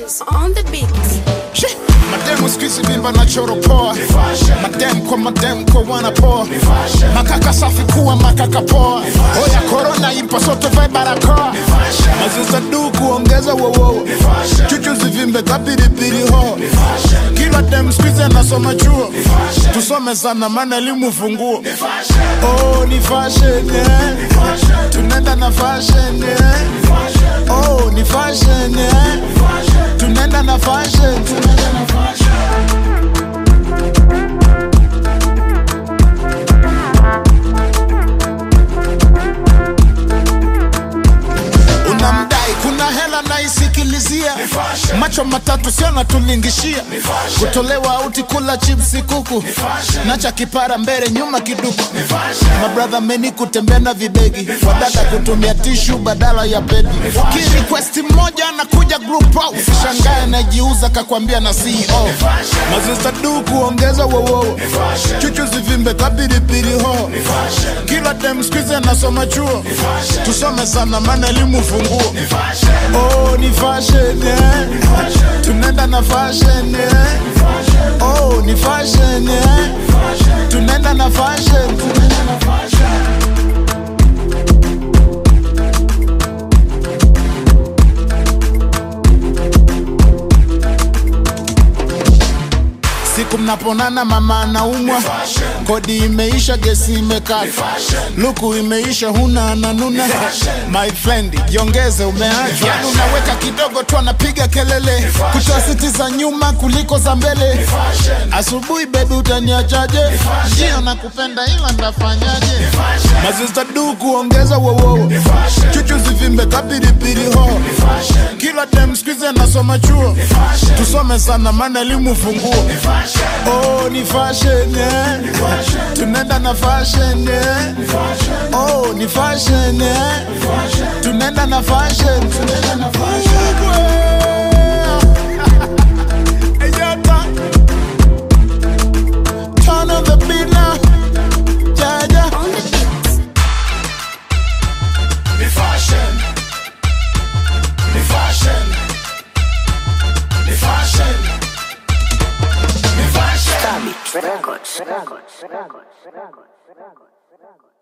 Records on the beat. Shit. Mademu squeeze vimba na choro poa Madem kwa madem kwa wana poa Makaka safi kuwa makaka poa Oya corona ipo sote vae barakoa Maziza du kuongeza wowo Chuchu zivimbe kapiripiri ho Kila dem squeeze anasoma chuo Tusome sana maana elimu funguo Oh ni fashion yeah. Tunaenda na fashion yeah. Oh ni fashion yeah. Tunaenda na fashion Tunaenda na fashion unamdai kuna hela naisikilizia macho matatu sio natulingishia kutolewa auti kula chipsi kuku nacha kipara mbele nyuma kiduku mabradha meni kutembea na vibegi wadada kutumia tishu badala ya pedi kirequesti mmoja anakuja group out shangae najiuza kakwambia na ceo mazista du kuongeza wowo chuchu zivimbe kapiripiri ho kila dem skuizi anasoma chuo tusome sana maana elimu funguo oh ni fashion yeah. tunaenda na fashion yeah. oh ni fashion yeah. tunaenda na fashion tunaenda na fashion siku mnaponana mama anaumwa kodi imeisha gesi imekata luku imeisha huna ananuna my friend jiongeze umeachwa yani unaweka kidogo tu anapiga kelele kutoa siti za nyuma kuliko za mbele asubuhi bebi utaniachaje ndio nakupenda ila ndafanyaje mazista du kuongeza wowo chuchu zivimbe kapiripiri ho kila dem skuizi anasoma chuo tusome sana maana elimu funguo Oh, ni fashion, yeah. Tunaenda na fashion, yeah. Oh, ni fashion, yeah. Tunaenda na fashion, tunaenda na fashion. Eyata. Turn on the beat now. Jaja. On the beat. Ni fashion. Ni fashion. Ni fashion. Ni fashion. Records. Records. Records. Records. Records. Records.